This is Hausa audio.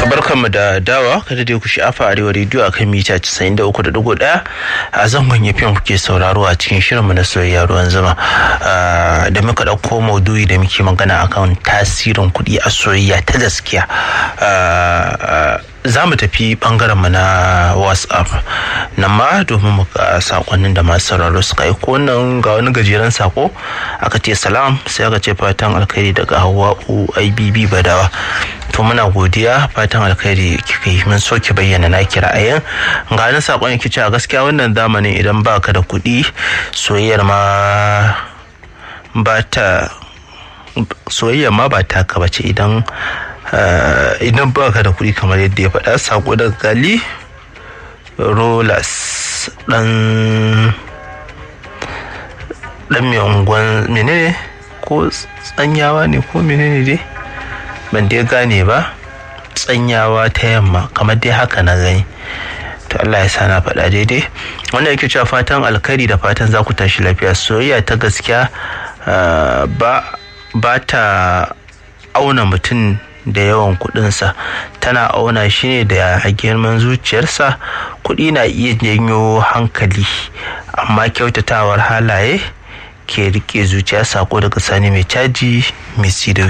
barkanmu da dawa kada dai ku sha'afa arewa rediyo akan mita 93.1 a zangon yafiyan kuke sauraro a cikin shirinmu na soyayya ruwan zama da muka ɗauko maudu'i da muke magana akan tasirin kuɗi a soyayya ta gaskiya za mu tafi mu na whatsapp nan ma domin mu ga sakonnin da masu sauraro suka aiko wannan ga wani gajeren sako aka ce salam sai aka ce fatan alkhairi daga hawa'u ibb badawa to muna godiya fatan alkhairi kika yi mun so ki bayyana na kira ayin ga wani sakon yake cewa gaskiya wannan zamanin idan baka da kuɗi soyayyar ma ba ta soyayyar ma ba taka bace idan idan ba ka da kuɗi kamar yadda ya faɗa sako daga gali rolas ɗan ɗan mai unguwan menene ko tsanyawa ne ko menene dai ban dai gane ba tsanyawa ta yamma kamar dai haka na gani to Allah ya sa na faɗa daidai wanda yake cewa fatan alkhairi da fatan za ku tashi lafiya soyayya ta gaskiya ba ta auna mutum da yawan kudinsa tana auna shi ne da girman zuciyarsa kudi na iya janyo hankali amma kyautatawar halaye ke rike zuciya sako daga sani mai caji mai